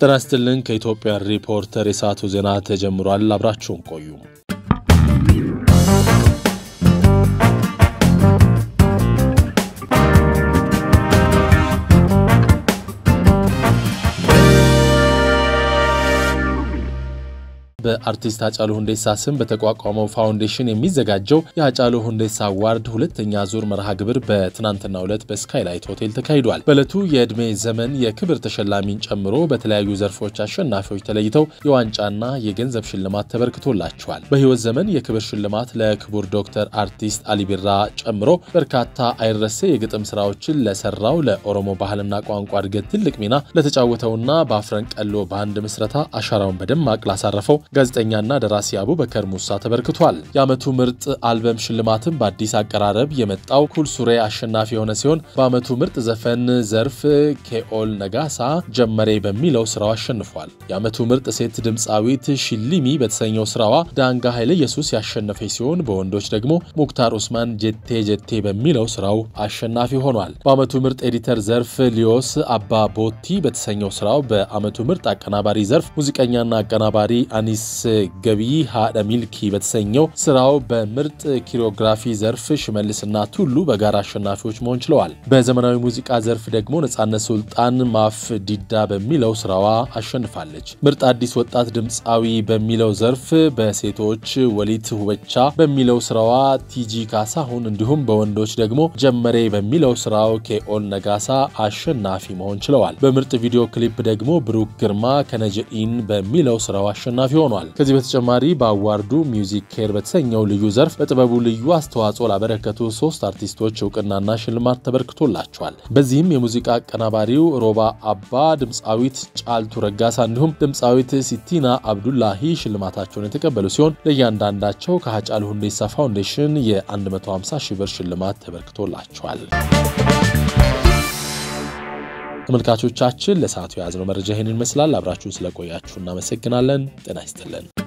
ጤና ይስጥልን። ከኢትዮጵያ ሪፖርተር የሰዓቱ ዜና ተጀምሯል። አብራችሁን ቆዩ። በአርቲስት ሃጫሉ ሁንዴሳ ስም በተቋቋመው ፋውንዴሽን የሚዘጋጀው የሃጫሉ ሁንዴሳ አዋርድ ሁለተኛ ዙር መርሃ ግብር በትናንትናው ዕለት በስካይላይት ሆቴል ተካሂዷል። በዕለቱ የዕድሜ ዘመን የክብር ተሸላሚን ጨምሮ በተለያዩ ዘርፎች አሸናፊዎች ተለይተው የዋንጫና የገንዘብ ሽልማት ተበርክቶላቸዋል። በሕይወት ዘመን የክብር ሽልማት ለክቡር ዶክተር አርቲስት አሊ ቢራ ጨምሮ በርካታ አይረሴ የግጥም ስራዎችን ለሰራው ለኦሮሞ ባህልና ቋንቋ እድገት ትልቅ ሚና ለተጫወተውና በአፍረን ቀሎ ባንድ ምስረታ አሻራውን በደማቅ ላሳረፈው ጋዜጠኛና ደራሲ አቡበከር ሙሳ ተበርክቷል። የዓመቱ ምርጥ አልበም ሽልማትም በአዲስ አቀራረብ የመጣው ኩል ሱሬ አሸናፊ የሆነ ሲሆን በዓመቱ ምርጥ ዘፈን ዘርፍ ኬኦል ነጋሳ ጀመሬ በሚለው ስራው አሸንፏል። የዓመቱ ምርጥ ሴት ድምፃዊት ሽሊሚ በተሰኘው ስራዋ ዳንጋ ኃይለ ኢየሱስ ያሸነፈች ሲሆን በወንዶች ደግሞ ሙክታር ኡስማን ጀቴ ጀቴ በሚለው ስራው አሸናፊ ሆኗል። በዓመቱ ምርጥ ኤዲተር ዘርፍ ሊዮስ አባ ቦቲ በተሰኘው ስራው በዓመቱ ምርጥ አቀናባሪ ዘርፍ ሙዚቀኛና አቀናባሪ አኒስ ገቢ ሃደ ሚልኪ በተሰኘው ስራው በምርጥ ኪሮግራፊ ዘርፍ ሽመልስና ቱሉ በጋራ አሸናፊዎች መሆን ችለዋል። በዘመናዊ ሙዚቃ ዘርፍ ደግሞ ነጻነት ሱልጣን ማፍ ዲዳ በሚለው ስራዋ አሸንፋለች። ምርጥ አዲስ ወጣት ድምፃዊ በሚለው ዘርፍ በሴቶች ወሊት ሁበቻ በሚለው ስራዋ ቲጂ ካሳሁን እንዲሁም በወንዶች ደግሞ ጀመሬ በሚለው ስራው ኬኦል ነጋሳ አሸናፊ መሆን ችለዋል። በምርጥ ቪዲዮ ክሊፕ ደግሞ ብሩክ ግርማ ከነጀኢን በሚለው ስራው አሸናፊ ሆኗል። ከዚህ በተጨማሪ በአዋርዱ ሚውዚክ ኬር በተሰኘው ልዩ ዘርፍ በጥበቡ ልዩ አስተዋጽኦ ላበረከቱ ሶስት አርቲስቶች እውቅናና ሽልማት ተበርክቶላቸዋል። በዚህም የሙዚቃ አቀናባሪው ሮባ አባ፣ ድምፃዊት ጫልቱ ረጋሳ እንዲሁም ድምፃዊት ሲቲና አብዱላሂ ሽልማታቸውን የተቀበሉ ሲሆን ለእያንዳንዳቸው ከሃጫሉ ሁንዴሳ ፋውንዴሽን የ150 ሺህ ብር ሽልማት ተበርክቶላቸዋል። ተመልካቾቻችን ለሰዓቱ የያዝነው መረጃ ይህንን ይመስላል። አብራችሁን ስለቆያችሁ እናመሰግናለን። ጤና ይስጥልን።